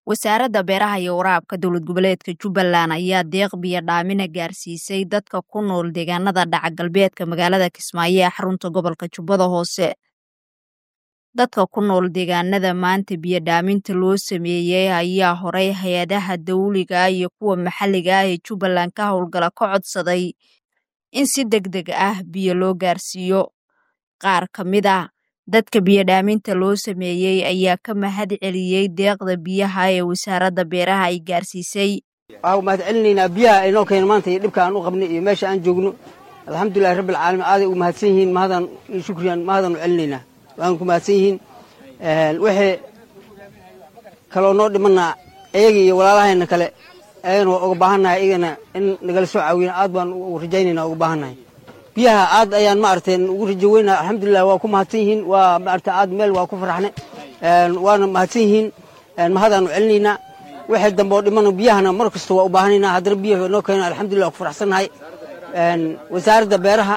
wasaaradda beeraha iyo waraabka dowlad goboleedka jubbaland ayaa deeq biyo dhaamina gaarsiisay dadka ku nool deegaanada dhaca galbeedka magaalada kismaayo ee xarunta gobolka jubbada hoose dadka ku nool deegaanada maanta biyo dhaaminta loo sameeyey ayaa horay hay-adaha dawliga iyo kuwa maxalliga ah ee jubbaland ka howlgala ka codsaday in si deg deg ah biyo loo gaarsiiyo qaar ka mid ah dadka biyodhaaminta loo sameeyey ayaa ka mahad celiyey deeqda biyaha ee wasaaradda beeraha ay gaarsiisay waxaa mahad celinaynaa biyaha aynoo keena maanta iyo dhibka aan u qabnay iyo meesha aan joogno alxamdulilahi rabbi alcaalamiin aaday u mahadsan yihiin mahadaan iyo shukriyan mahadaan u celinaynaa waan ku mahadsan yihiin wixii kaloo noo dhimanaa iyaga iyo walaalahayna kale ayagana waa uga baahannahay iyagana in nagala soo caawiyana aad baan u rajaynayna uga baahannahay biyaha aad ayaan maaragtay ugu rajo weynaa alxamdulilah waa ku mahadsan yihiin waa maaragtay aad meel waa ku faraxnay waana mahadsan yihiin mahadaanu celinaynaa wixii dambe oo dhimana biyahana mar kasta waa u baahanaynaa haddana biyaha noo keena alxamdulillah waa ku faraxsannahay wasaaradda beeraha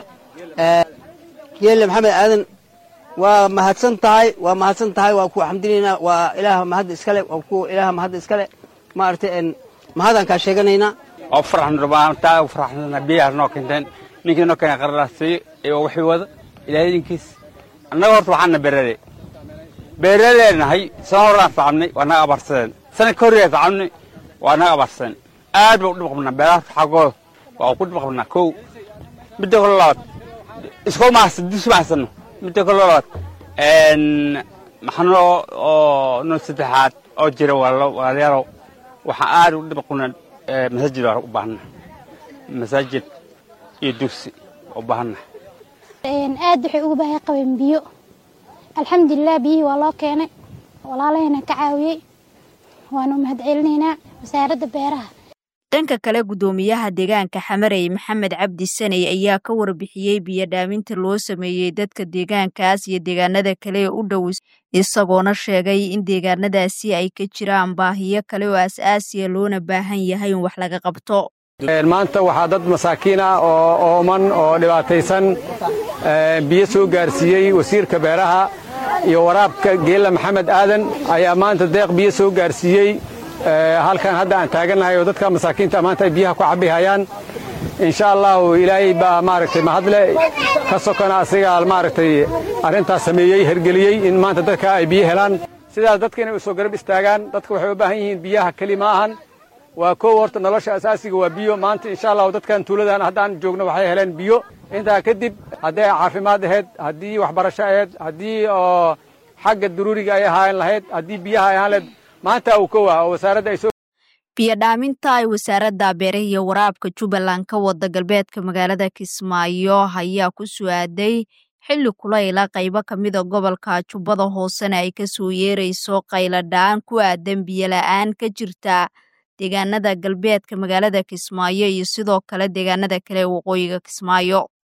geelle maxamed aadan waa mahadsan tahay waa mahadsan tahay waa ku xamdinaynaa waa ilaaha mahadda iskale waa ku ilaaha mahadda iskale maaragtay mahadaan kaa sheeganaynaa waa faraxna rubaantaa u faraxsana biyaha noo keenteen ninkii noo keena qaralaasiyo iyo wixii wada ilaahay idinkiis annaga horta waxaana beerale beeraleenahay sana horaan tacabnay waa naga abaarsadeen sana ka horreeya tacabnay waa naga abaarsadeen aad baa u dhib qabnaa beeraha xaggooda waa ku dhib qabnaa kow midda kale labaad iskoo mahadsan dus mahadsanno midda kale labaad maxanoo oo noo saddexaad oo jira walaalayaalow waxaa aad u dhib qabnaa masaajid baa u baahnaa masaajid iyo dugsi u baahannahay aad waxay uga baahay qabeen biyo alxamdulilah biyihii waa loo keenay walaalahayna ka caawiyey waanu mahad celinaynaa wasaaradda beeraha dhanka kale guddoomiyaha deegaanka xamarey maxamed cabdi saney ayaa ka warbixiyey biyo dhaaminta loo sameeyey dadka deegaankaas iyo deegaanada kale ee u dhow isagoona sheegay in deegaanadaasi ay ka jiraan baahiyo kale oo as-aasiya loona baahan yahay in wax laga qabto maanta waxaa dad masaakiin ah oo ooman oo dhibaataysan biyo soo gaarsiiyey wasiirka beeraha iyo waraabka geella maxamed aadan ayaa maanta deeq biyo soo gaarsiiyey halkan hadda aan taagannahay oo dadka masaakiinta maanta ay biyaha ku cabbihayaan insha allahu ilaahay baa maaragtay mahadle ka sokona asigaa maaragtay arrintaas sameeyey hergeliyey in maanta dadka ay biyo helaan sidaas dadka inay u soo garab istaagaan dadka waxay u baahan yihiin biyaha keli ma ahan waa kow horta nolosha asaasiga waa biyo maanta insha allahu dadkan tuuladan haddaan joogno waxay heleen biyo intaa kadib hadday caafimaad ahayd haddii waxbarasho ahayd haddii oo xagga daruuriga ay ahaan lahayd haddii biyaha ay ahaan lahayd maanta uu kow ah oo wasaaradda ay soo biyo dhaaminta ay wasaaradda beeraha iyo waraabka jubbaland ka wada galbeedka magaalada kismaayo ayaa ku su-aaday xilli kulayla qaybo ka mida gobolka jubbada hoosena ay ka soo yeerayso qayladhaan ku aadan biyola-aan ka jirta deegaanada galbeedka magaalada kismaayo iyo sidoo kale deegaanada kale ee waqooyiga kismaayo